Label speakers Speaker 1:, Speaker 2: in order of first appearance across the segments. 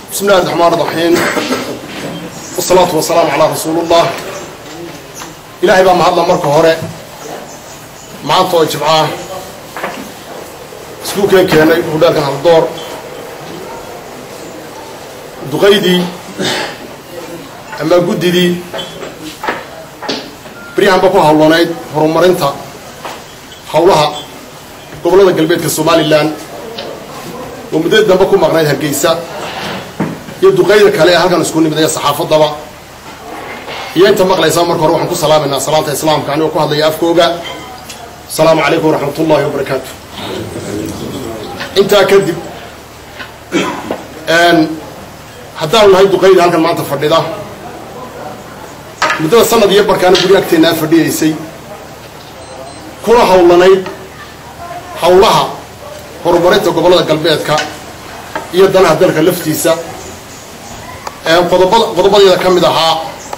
Speaker 1: بسم الله الرحمن الرحيم والصلاة والسلام على رسول الله إلهي بقى مهضنا مركة هوري maanta oo jimcaah iskuulkeen keenay hudheelkan haldoor duqaydii ama guddidii beryahanba ku hawlanayd horumarinta howlaha gobollada galbeedka somalilan oo muddadii dambe ku maqnayd hargeysa iyo duqayda kale ee halkan isku nimid ee saxaafaddaba iyo inta maqlaysaa marka hore waxaan ku salaamaynaa salaanta islaamka anigoo ku hadlaya afkooga asalaamu calaykum waraxmat ullaahi wabarakaatu intaa kadib haddaanu nahay duqayda halkan maanta fadhida muddada sanad iyo barkaana guri agteennaa fadhiyaysay kuna hawlanayd howlaha horumarinta gobollada galbeedka iyo danaha dalka laftiisa qodobada qodobadeeda ka mid ahaa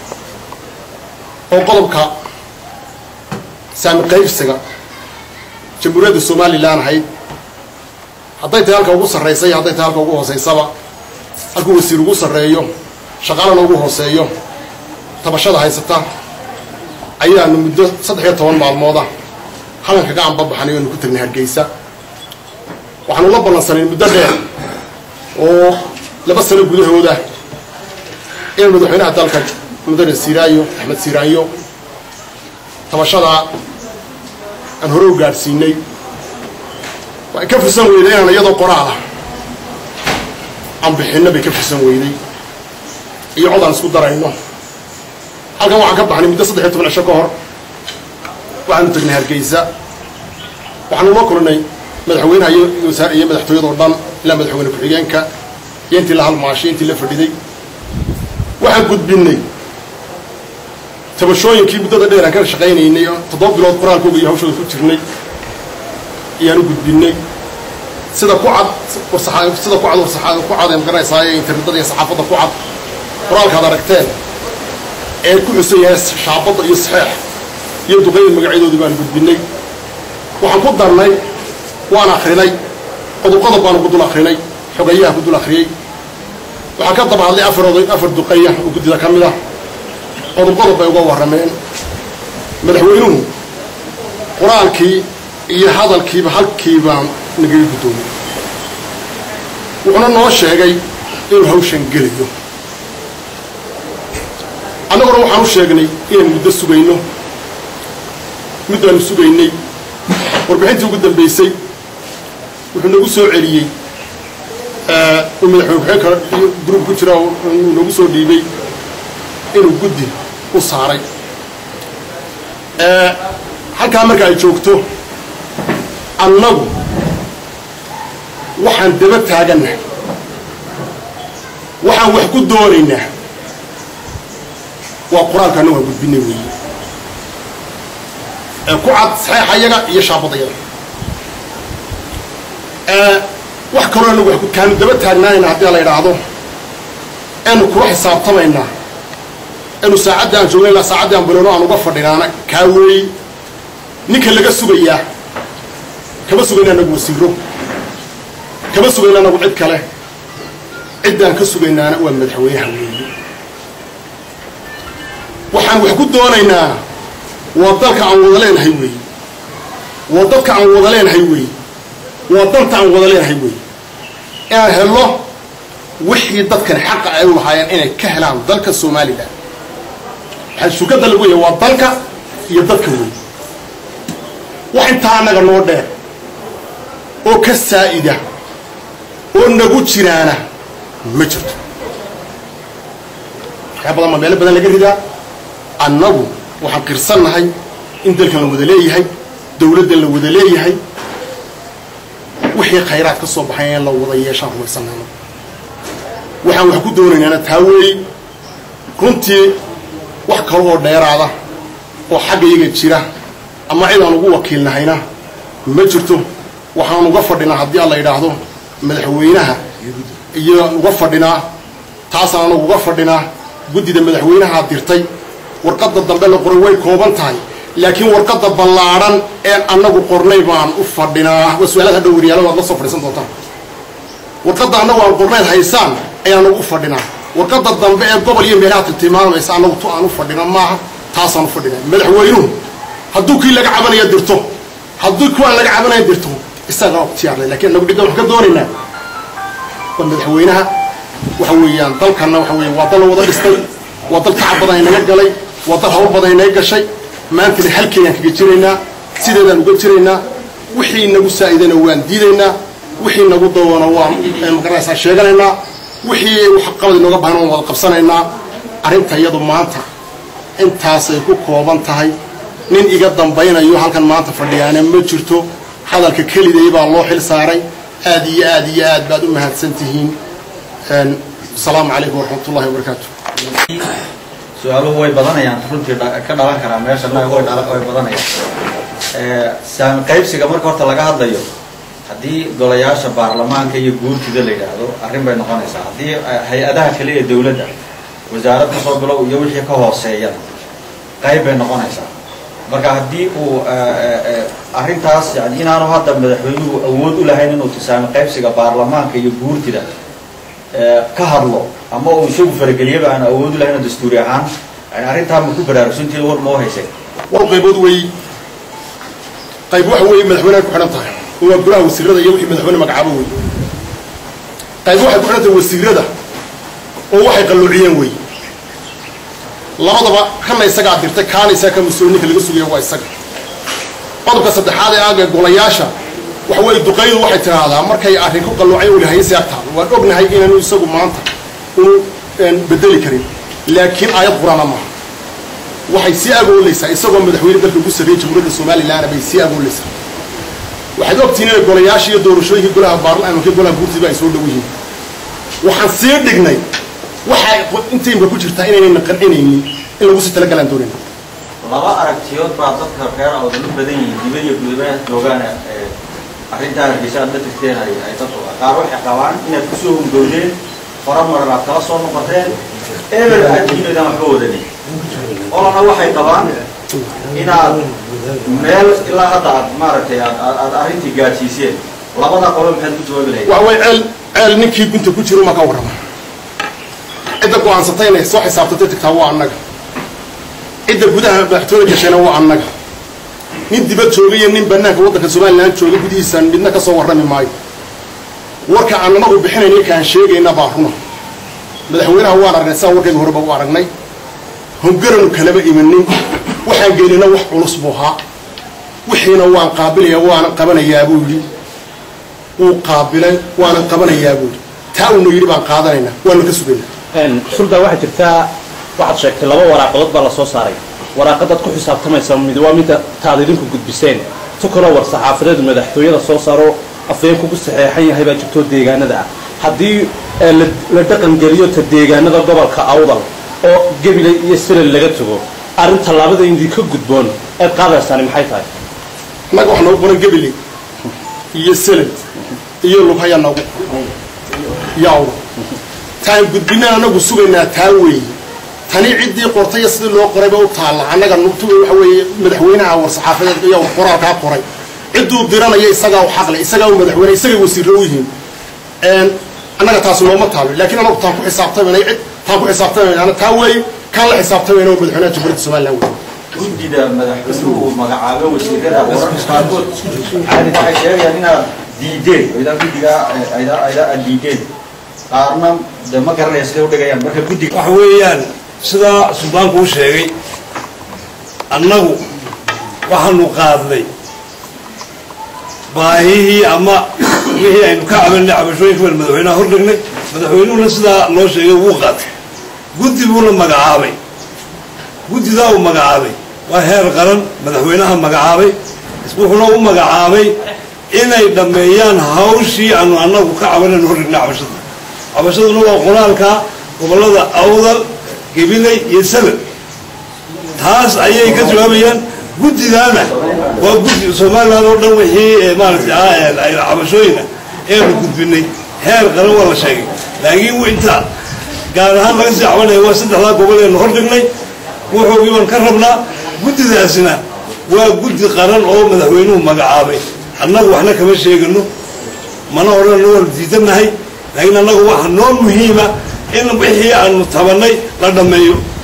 Speaker 1: oo qodobka saami qaybsiga jamhuuriyadda somalilan ahayd hadday tahay halka ugu sarraysa iyo hadday tahay halka ugu hoosaysaba halkuu wasiir ugu sarreeyo shaqaalana ugu hooseeyo tabashada haysata ayaanu muddo saddex iyo toban maalmooda halanka gacan babaxanay oanu ku tagnay hargeysa waxaanu la ballansanay muddo dheer oo laba sano gudahooda in madaxweynaha dalka mudane siiraayo axmed siiraanyo tabashadaa aan hore u gaadhsiinay way ka fursan weyday inaan iyadoo qoraalah aan bixinno bay ka fursan weyday iyo cod aan isku darayno halkan waxaan ka baxnay muddo saddex iyo toban cisho ka hor waxaanu tagnay hargeysa waxaanu la kulnay madaxweynaha iyo iyo madaxtooyadoo dhan ilaa madaxweyne ku-xigeenka iyo intii la halmaashay intii la fadhiday waxaan gudbinnay tabashooyinkii muddada dheer aan ka shaqaynaynay oo toddoba bilood qoraalkooga iyo hawshooda ku jirnay ayaan u gudbinnay sida ku cad warsaa sida ku cad warsaa ku cad ee magaranaysaa ee internetada iyo saxaafadda ku cad qoraalkaad aragteen ee ku xusan yahay shaabadda iyo saxeex iyo duqayda magacyadoodii baan gudbinnay waxaan ku darnay waan akrinay qodob qodob baanu ku dul akrinay xogayaha ku dul akhriyey waxaan ka daba hadlay afar oday afar duqaya oo guddida ka mid ah qodob qodob bay uga warrameen madaxweynuhu qoraalkii iyo hadalkiiba halkiibaan nagaga guddoomay wuxuuna noo sheegay inuu hawshan gelayo annaguna waxaan u sheegnay inaynu muddo sugayno muddaanu sugaynay warbixintii ugu dambaysay wuxuu nagu soo celiyey uu madaxweyne ku-xeen kale iyo gruub ku jira uu nagu soo dhiibay inuu guddi u saaray halkaa marka ay joogto annagu waxaan daba taagannahay waxaan wax ku doonaynaa waa qur-aanka annagu aan gudbinay weeye ee ku cad saxeexa yaga iyo shaabada yaga wax kaloo anagu wax kaanu daba taagnaanayna haddii la idhaahdo eanu kula xisaabtamaynaa anu saacadda aan joogna ilaa saacaddii aan bilowno aan uga fadhinaana kaa weey ninka laga sugayaa kama sugayna anagu wasiiro kama sugayna anagu cid kale ciddaan ka sugaynaana waa madaxweynaha weeye waxaan wax ku doonaynaa waa dalka aan wada leenahay weeye waa dadka aan wada leenahay weeye waa danta aan wada leenahay weeye inaan helno wixii dadkan xaqa ay u lahaayeen inay ka helaan dalka somalilan waxaa shukada lagu yahay waa dalka iyo dadka weeye wax intaa annaga noo dheer oo ka saa'ida oo nagu jiraana ma jirto waxyaa badan baa meelo badan laga ridaa annagu waxaan qirsannahay in dalkan la wada leeyahay dawladdan la wada leeyahay wixii khayraad ka soo baxay in la wada yeeshaan rumaysanayno waxaan wax ku doonaynaana taa weey runtii wax kale oo dheeraada oo xagga iyaga jira ama cid aan ugu wakiilnahayna ma jirto waxaan uga fadhinaa haddii aan la yidhaahdo madaxweynaha iyo uga fadhinaa taasaan anagu uga fadhinaa guddida madaxweynahaa dirtay warqadda dambe la qoray way kooban tahay laakiin warqadda ballaadhan een annagu qornay baan u fadhinaa waa su-aalaad hadhow waryaalo waad la soo fadhiisan doontaan warqadda annagu aan qornayd haysaan ayaan nagu u fadhinaa warqadda dambe ee gobol iyo meelaha tiltilmaamaysa annagu tu aan u fadhina maaha taasaan u fadhina madaxweynuhu hadduu kii laga cabanaya dirto hadduu kuwaan laga cabanaya dirto isagaa ikhtiyaarlay lakiin annagu dhiggan waxaan ka doonaynaa waa madaxweynaha waxa weeyaan dalkanna waxa weeye waa dal la wada dhistay waa dal tacab badan inaga galay waa dal hawl badan inaga gashay maantana halkeeyaan kaga jiraynaa sideedaan uga jiraynaa wixii nagu saa'idana waan diidaynaa wixii nagu dawana waan magaranaysaa sheeganaynaa wixii waxqabad inooga bahan waan wada qabsanaynaa arrinta iyadu maanta intaasay ku kooban tahay nin iga dambaynayo halkan maanta fadhiyaana ma jirto hadalka keliday baa loo xil saaray aad iyo aad iyo aad baad u mahadsan tihiin asalaamu calaykum waraxmat ullahi wabarakaatu
Speaker 2: su-aaluhu way badanayaan runtii ka dhalan karaa meeshana way badanayaan saami qaybsiga marka horta laga hadlayo haddii golayaasha baarlamaanka iyo guurtida la yidhaahdo arrin bay noqonaysaa haddii hay-adaha kale ee dawladda wasaarad kasoo bilow iyo wixii ka hooseeyana qayb bay noqonaysaa marka haddii uu arrintaas yani inaanu hadda madaxweynuhu awood u lahayn inuu tisaami qaybsiga baarlamaanka iyo guurtida ka hadlo ama uu isagu farageliyaba aan awood u lahayn oo dastuuri ahaan yani arrintaa ma ku baraarugsantii war moo haysay
Speaker 1: war qaybood wey qayb waxa weeye madaxweyneha ku xidhan tahay oo waa golaha wasiirada iyo wixii madaxweyne magacaabo wey qayb waxay ku xidhan tahay wasiirada oo waxay qalloociyeen wey labadaba kana isagaa dirtay kaana isaga ka mas-uulininka laga sugaya waa isaga qodobka saddexaad ee aaga golayaasha waxa weeye duqaydu waxay tidhaahdaa markay arrin ku qalloocay ulahaysi agtaado waan ognahay inaanu isagu maanta unu bedeli karin laakiin aayad qur-aana maaha waxay sii agoolaysaa isagoo madaxweyne dalka ugu sarreeyey jamhuuriyadda somalilanna bay sii agoolaysaa waxaad ogtihiin inay golayaasha iyo doorashooyinkii golaha baarlamaanka golaha guurtiba ay soo dhow yihiin waxaan sii dhignay waxay intaymka ku jirtaa inaynayna qancinaynin in lagu sii talagalaan doonayna
Speaker 2: laba aragtiyood baa dadka reer awdan u badan yihiin dibad iyo gudabaha joogaan arrintaa hargeysa aad la tagteen ay ay dadku qaar waxay qabaan inaad kusoo hungowdeen fara maran aad kala soo noqoteen ebel aad diinaydaan waxba wadanin olana waxay qabaan inaad meel ilaa hadda aad maaragtay aad aad arrintii gaadsiiseen labada qolo maxaad ku jawaabi lahayd
Speaker 1: waxa way ceel ceel ninkii gunta ku jiro ma ka warrama cidda go-aansatay inay soo xisaabtatay tagtaa waa annaga cidda gudaha madaxtooyada gashayna waa annaga nin dibad jooga iyo nin banaanka waddanka somalilan jooga gudihiisaan midna ka soo warrami maayo warka aan anagu bixinayna ninka aan sheegayna baa runa madaxweynaha waan aragnay sidaa warkayga horeba u aragnay hongaranu kalama imanin waxaan geynina wax culus buu ahaa wixiina waan qaabilaya waanan qabanayaa buu yidhi wuu qaabilay waanan qabanayaa buu yidhi taa uuna yidhi baan qaadanaynaa waanu ka sugaynaa
Speaker 3: sulda waxaa jirtaa waxaad sheegtay laba waraaqadood baa la soo saaray waraaqadaad ku xisaabtamaysa mid waa midda taad idinku gudbiseen tu kaloo war saxaafadeedu madaxtooyada soo saaro afayeen kugu saxeexan yahay baa jirtoo deegaanada ah haddii la dhaqan geliyo ta deegaanada gobolka awdal oo gebile iyo silal laga tago arrin tallaabada idinka gudboon eed qaadaysaani maxay tahay
Speaker 1: annaga wax noogu qoran gebile iyo selad iyo lughayaa noogu yaw taan gudbinaan anagu sugaynaa taa weeye tani ciddii qortay sidii loo qorayba u taalla annaga nugtu waxa weeye madaxweynaha war saxaafadeed iyo qoraalkaa qoray cidduu diranaya isagaa u xaqle isagaa u madaxweyne isagay wasiirro u yihiin annaga taas nooma taalo laakiin anagu taan ku xisaabtamayna cid taan ku xisaabtamayna taa weeye kaan la xisaabtamayna oo madaxweynaha jamhuuriyadda somaliland weeye
Speaker 2: guddida madaxweynuhu magacaabo wasiirada wararka qaarkood waxay sheegayaan inaad diideen oo idaa guddiga ayda ayda aad diideen qaarna de ma garanaya siday udhigayaan marka guddiga
Speaker 4: waxa weeyaan sidaa suldaanku u sheegay annagu waxaanu qaadnay baahihii ama wixii aynu ka cabanay cabashooyinka baan madaxweynaha hor dhignay madaxweynuhuna sidaa loo sheegay wuu qaatay guddi buuna magacaabay guddidaa uu magacaabay waa heer qaran madaxweynaha magacaabay wuxuuna u magacaabay inay dhammeeyaan hawshii aanu annagu ka cabanaynu hor dhignay cabashada cabashaduna waa qoraalka gobollada awdal gabiley iyo salad taas ayay ka jawaabayaan guddidaana waa guddi somaliland oo dhan wixii maaragtay cabashooyina eenu gudbinay heer qaran waa la sheegay laakiin inta gaar ahaan laga sii cabanaya waa saddexdaa gobol eenu hor dhignay wuxuugii baan ka rabnaa guddidaasina waa guddi qaran oo madaxweynuhu magacaabay annagu waxna kama sheegano mana odhanno waanu diidanahay laakiin annagu waxaa noo muhiima in wixii aanu tabanay la dhammeeyo